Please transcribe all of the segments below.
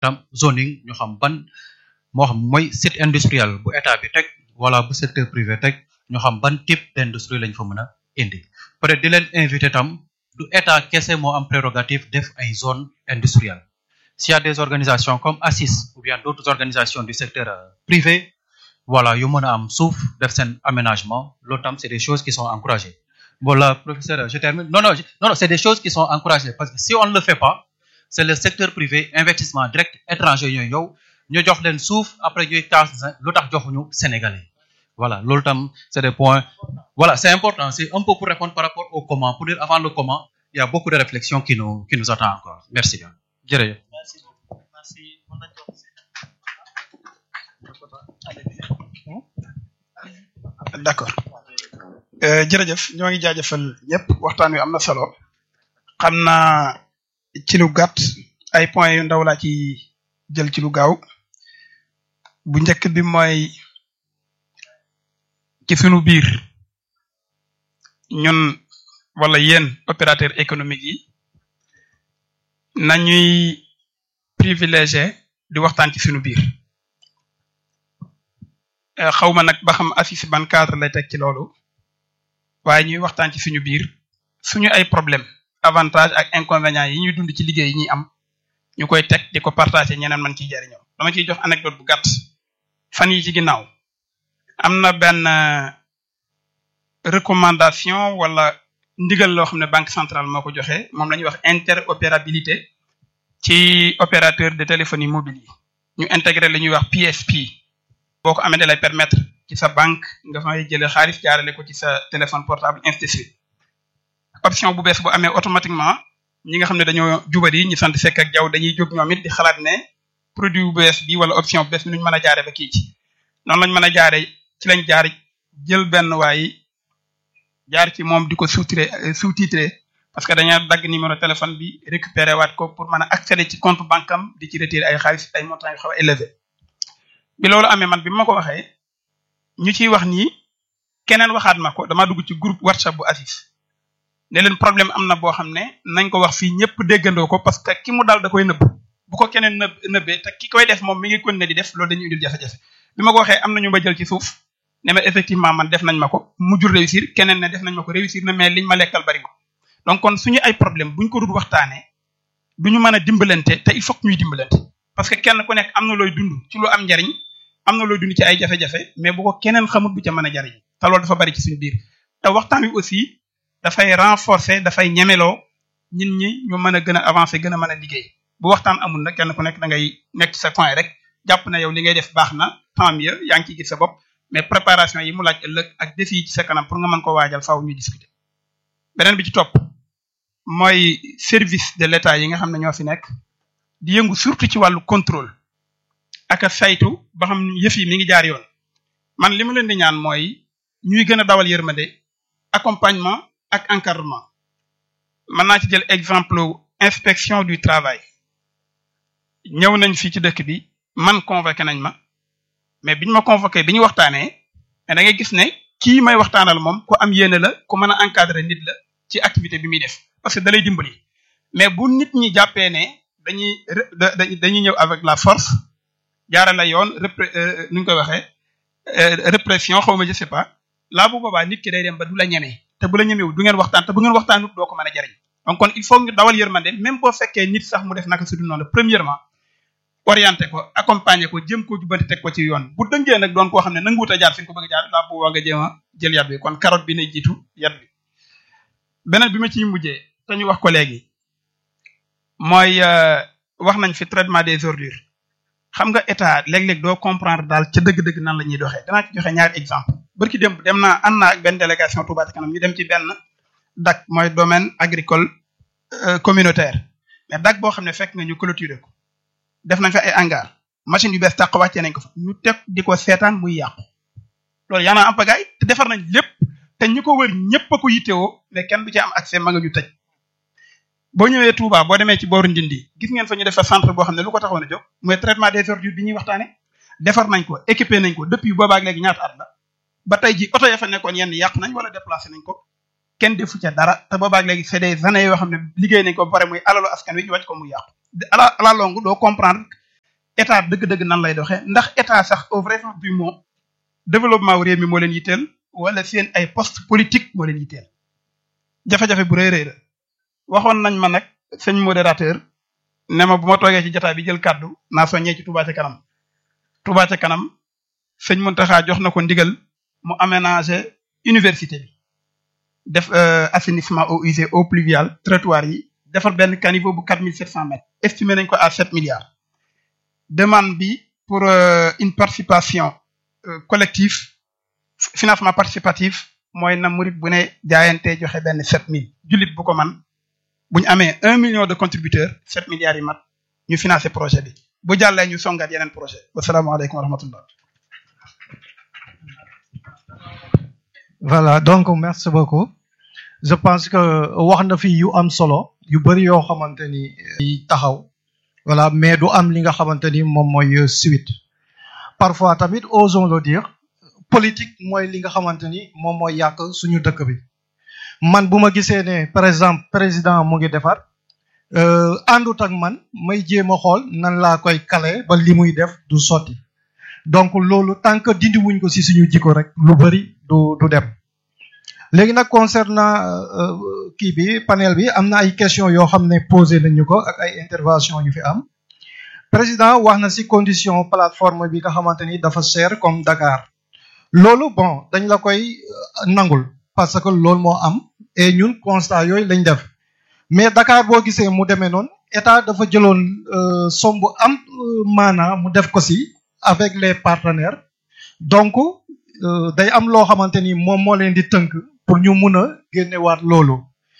tam zoning ñu xam ban moo xam mooy site industriel bu état bi teg wala bu secteur privé teg ñu xam ban type d'industrie lañ fa mën a indi peut être di leen invité tam du état kese moo am prérogative def ay zone industrielle s'il y a des organisations comme ACIS ou bien d'autres organisations du secteur euh, privé voilà yu mën a am suuf def seen aménagement loolu tam c'est des choses qui sont encouragées voilà professeur je termine non non je- non non c'est des choses qui sont encouragées parce que si on ne le fait pas c'est le secteur privé investissement direct étranger ñooy ñëw ñu jox leen suuf après ñuy kaas lu tax joxuñu sénégalais voilà loolu tam c'est des points voilà c'est important c'est un peu pour répondre par rapport au comment pour dire avant le comment il y a beaucoup de réflexions qui nous qui nous attend encore merci bien jërëjëf Merci beaucoup. Merci. Mën nañ jox d'accord Euh, jërëjëf ñoo ngi jaajëfal ñëpp waxtaan wi am na solo xam naa ci lu gàtt ay points yu ndaw laa ci jël ci lu gaaw bu njëkk bi mooy ci sunu biir ñun wala yéen opérateur économique yi nañuy privilégié di waxtaan ci sunu biir Euh, xawma nag ba xam ACIS ban cadre lay teg ci loolu waaye ñuy waxtaan ci suñu biir suñu ay problème avantage ak inconvénients yi ñuy dund ci liggéey yi ñuy am ñu koy teg di ko partager ñeneen man ciy jariñoo dama ciy jox anecdote bu gàtt fan yi ci ginnaaw am na benn euh, recommandation wala ndigal loo xam ne banque centrale moo ko joxe moom la ñuy wax interopérabilité ci opérateur de téléphonie mobile yi ñu intégrer li ñuy wax PSP boo ko amee da lay permettre ci sa banque nga fay jëlee xaalis jaarale ko ci sa téléphone portable ainsi de suite option bu bees bu amee automatiquement ñi nga xam ne dañoo jubari ñi sant fekk ak jaww dañuy jóg ñoom it di xalaat ne produit bu bees bi wala option bu bees bi nuñ mën a jaare ba kii ci noonu lañ mën a jaare ci lañ jaar jël benn waay jaar ci moom di ko sous-titré sous-titré parce que dañoo dagg numéro téléphone bi récupérer waat ko pour mën a accéder ci compte banque am di ci retirer ay xaalis ay montants yu xaw a élevé bi loolu amee man bi ma ko waxee ñu ciy wax nii keneen waxaat ma ko dama dugg ci groupe WhatsApp bu ACIS ne leen problème am na boo xam ne nañ ko wax fii ñëpp déggandoo ko parce que ki mu dal da koy nëbb bu ko keneen nëbb nëbbee te ki koy def moom mi ngi continuer di def loolu dañuy indil jafe-jafe bi ma ko waxee am na ñu ma jël ci suuf ne ma effectivement man def nañ ma ko mujjul réussir keneen ne def nañ ma ko réussir na mais liñ ma lekkal bari ko donc kon suñu ay problème buñ ko dul waxtaanee duñu mën a dimbalante te il faut que ñuy dimbalante parce que kenn ku nekk am na looy dund ci lu am njariñ am na looy dund ci ay jafe-jafe mais bu ko keneen xamut du ca mën a jariñ te loolu dafa bari ci suñu biir te waxtaan wi aussi dafay renforcer dafay ñemeloo nit ñi ñu mën a gën a avancer gën a mën a liggéey bu waxtaan amul nag kenn ku nekk da ngay nekk ci sa coin rek jàpp na yow li ngay def baax na tant mieux yaa ngi ciy gis sa bopp mais préparation yi mu laaj ëllëg ak défi yi ci sa kanam pour nga mën ko waajal faaw ñuy discuter beneen bi ci topp mooy service de l'État yi nga xam ne ñoo fi nekk di yëngu surtout ci wàllu contrôle ak a saytu ba xam yëf yi mi ngi jaar yoon man li ma leen di ñaan mooy ñuy gën a dawal yërmande accompagnement ak encadrement mën naa ci jël exemple inspection du travail ñëw nañ fii ci dëkk bi man convoqué nañ ma mais biñ ma convoqué bi ñu waxtaanee mais da ngay gis ne kii may waxtaanal moom ku am yéene la ku mën a encadrer nit la ci activité bi muy def parce que da lay dimbali mais bu nit ñi jàppee ne dañuy dañuy ñëw avec la force jaarale yoon repré nu ñu koy waxee répression xaw ma je sais pas laa bu boobaa nit ki day dem ba du la ñemee te bu la ñemewu du ngeen waxtaan te bu ngeen waxtaanut doo ko mën a jariñ donc kon il faut ñu dawal yërmande même boo fekkee nit sax mu def naka su dul noonu premièrement orienté ko accompagner ko jëm koo jubbanti teg ko ci yoon bu dëngee nag doon koo xam ne nanguwut a jaar fi nga ko bëgg a jaar laa boobaa nga jéem a jël yat bi kon carotte bi nay jiitu yat bi beneen bi ma ciy mujjee te ñu wax ko léegi mooy wax nañ fi traitement des ordures xam nga état léeg-léeg doo comprendre daal ca dëgg-dëgg nan la ñuy doxee danaa ci joxe ñaari exemple barki démb dem naa ànd naa ak benn délégation Touba Ca Kanam ñu dem ci benn DAC mooy domaine agricole communautaire mais DAC boo xam ne fekk nga ñu clôturer ko def nañ fa ay hangar machine yu bees tàq wàccee nañ ko fa ñu teg di ko seetaan muy yàqu loolu yaa naa am pagaay te defar nañ lépp te ñu ko wër ñëpp a ko yittewoo mais kenn du ci am accès ma nga ñu tëj boo ñëwee Touba boo demee ci booru Ndindi gis ngeen fa ñu def fa centre boo xam ne lu ko taxoon a jóg mooy traitement des ordures bi ñuy waxtaane defar nañ ko équipé nañ ko depuis boobaak léegi ñaata at la ba tey ji oto ya fa nekkoon yenn yàq nañ wala déplacé nañ ko kenn defu ca dara te boobaak léegi c'est des années yoo xam ne liggéey nañ ko ba pare muy alalu askan wi ñu wàcc ko muy yàqu à la longue doo comprendre état dëgg-dëgg nan lay doxee ndax état sax au vrai sens du mot développement wu réew mi moo leen yitteel wala seen ay poste politique moo leen yitteel jafe-jafe bu rëy rëy la waxoon nañ ma nag sëñ modérateur ne ma bu ma toogee ci jotaay bi jël kàddu naa soññee ci Touba ca kanam Touba ca kanam sëñ Mountakha jox na ko ndigal mu aménager université bi def assainissement eaux usées eaux pluviales trottoirs yi defar benn caniveau bu quatre mille sept cent mètres estimé nañ ko à sept milliards demande bi pour une participation collective financement participatif mooy na murit bu ne jaayante joxe benn sept mille jullit bu ko man bu ñu amee un million de contributeurs sept milliards yi mat ñu financé projet bi bu jàllee ñu songaat yeneen projet wasalaamaaleykum wa rahmatullah voilà donc merci beaucoup je pense que wax na fi yu am solo yu bëri yoo xamante ni taxaw voilà mais du am li nga xamante ni moom mooy suite parfois tamit osons le dire politique mooy li nga xamante ni moom mooy yàq suñu dëkk bi man bu ma gisee ne par exemple président mu ngi defar àndut ak man may jéem a xool nan laa koy kale ba li muy def du sotti donc loolu tant que dindi wuñ ko ci suñu jikko rek lu bëri du du dem léegi nag concernant kii bi panel bi am na ay questions yoo xam ne posé nañu ko ak ay intervention yu fi am président wax na ci condition plateforme bi nga xamante ni dafa cher comme Dakar loolu bon dañ la koy nangul parce que loolu moo am et ñun constat yooyu lañ def mais Dakar boo gisee mu demee noonu état dafa jëloon somb am maanaa mu def ko ci avec les partenaires donc day am loo xamante ni moom moo leen di tënk pour ñu mun a génnewaat loolu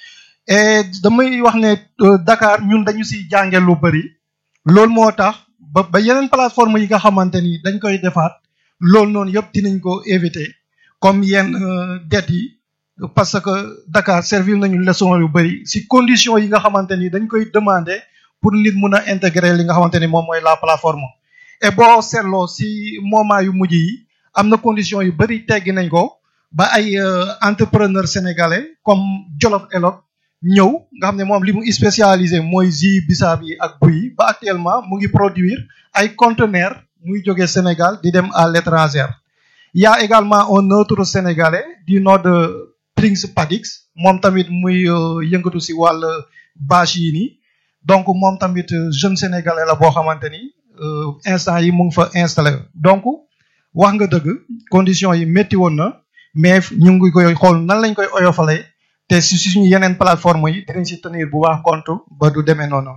et damay wax ne Dakar ñun dañu ci jànge lu bari loolu moo tax ba ba yeneen plateforme yi nga xamante ni dañ koy defaat loolu noonu yëpp dinañ ko éviter comme yenn dettes yi parce que Dakar servir nañu leçon yu bari ci conditions yi nga xamante ni dañ koy demander pour nit mun a intégrer li nga xamante ni moom mooy la plateforme et boo seetloo ci moment yu mujj yi am na conditions yu bari teggi nañ ko ba ay entrepreneur sénégalais comme Jolof Elot ñëw nga xam ne moom li mu spécialisé mooy jus bisaab yi ak buy ba actuellement mu ngi produire ay conteneurs muy jóge Sénégal di dem à l'étranger il y a également un autre sénégalais du nom de Prince Padix moom tamit muy yëngatu ci wàll bâche yi nii donc moom tamit jeune sénégalais la boo xamante ni instant yi mu ngi fa installé donc wax nga dëgg conditions yi métti woon na mais ñu ngi koy xool nan lañ koy oyofalee te si suñu yeneen plateforme yi dinañ si tenir bu baax compte ba du demee noonu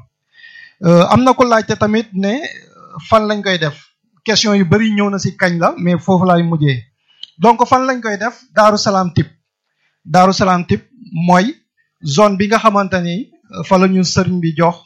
am na ko laajte tamit ne fan lañ koy def question yu bari ñëw na si kañ la mais foofu laay mujjee donc fan lañ koy def Daaru Salaam type Daaru Salaam type mooy zone bi nga xamante ni fa la ñu sëriñ bi jox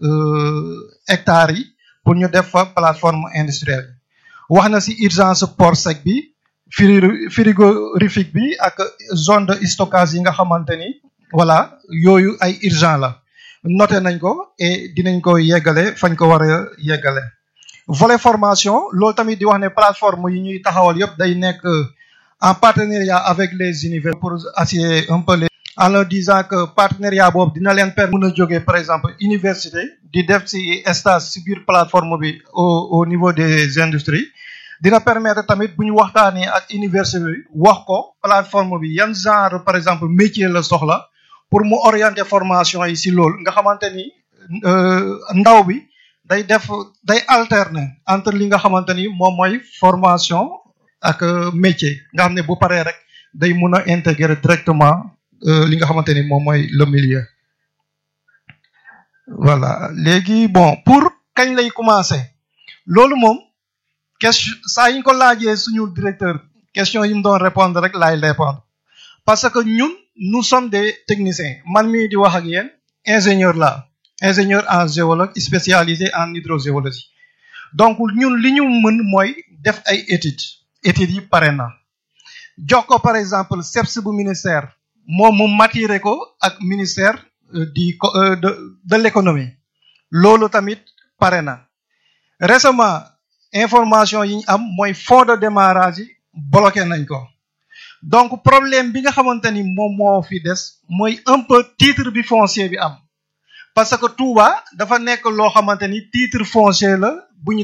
hectares yi pour ñu def fa plateforme industrielle wax na si urgence port sec bi frigorifique bi ak zone de stockage yi nga xamante ni voilà yooyu ay urgent la noté nañ ko et dinañ ko yeggale fañ ko war a yeggale volet formation loolu tamit di wax ne plateforme yi ñuy taxawal yëpp day nekk en partenariat avec les universités pour assurer un peu les en leur disant que partenariat boobu dina leen permettre mën a jógee par exemple université di def ci stage ci biir plateforme bi au au niveau des industries dina permettre tamit bu ñu waxtaanee ak université bi wax ko plateforme bi yan genre par exemple métier la soxla pour mu orienter formation yi ci loolu nga xamante ni ndaw bi day def day alterner entre li nga xamante ni moom mooy formation ak métier nga xam ne bu paree rek day mun a intégrer directement li nga xamante ni moom mooy le milieu. voilà léegi bon pour kañ lay commencer loolu moom. question saa yi ñu ko laajee suñu directeur question yi mu doon répondre rek laay répondre parce que ñun nous sommes des techniciens man mii di wax ak yéen ingénieur la ingénieur en géologue spécialisé en hydrogéologie donc ñun li ñu mën mooy def ay études études yi pare na jox ko par exemple CEPS bu ministère moom mu matiré ko ak ministère du de de l'économie loolu tamit pare na récemment information yi ñu am mooy fonds de démarrage yi bloqué nañ ko donc problème bi nga xamante ni moom moo fi des mooy un peu titre bi foncier bi am parce que Touba dafa nekk loo xamante ni titre foncier la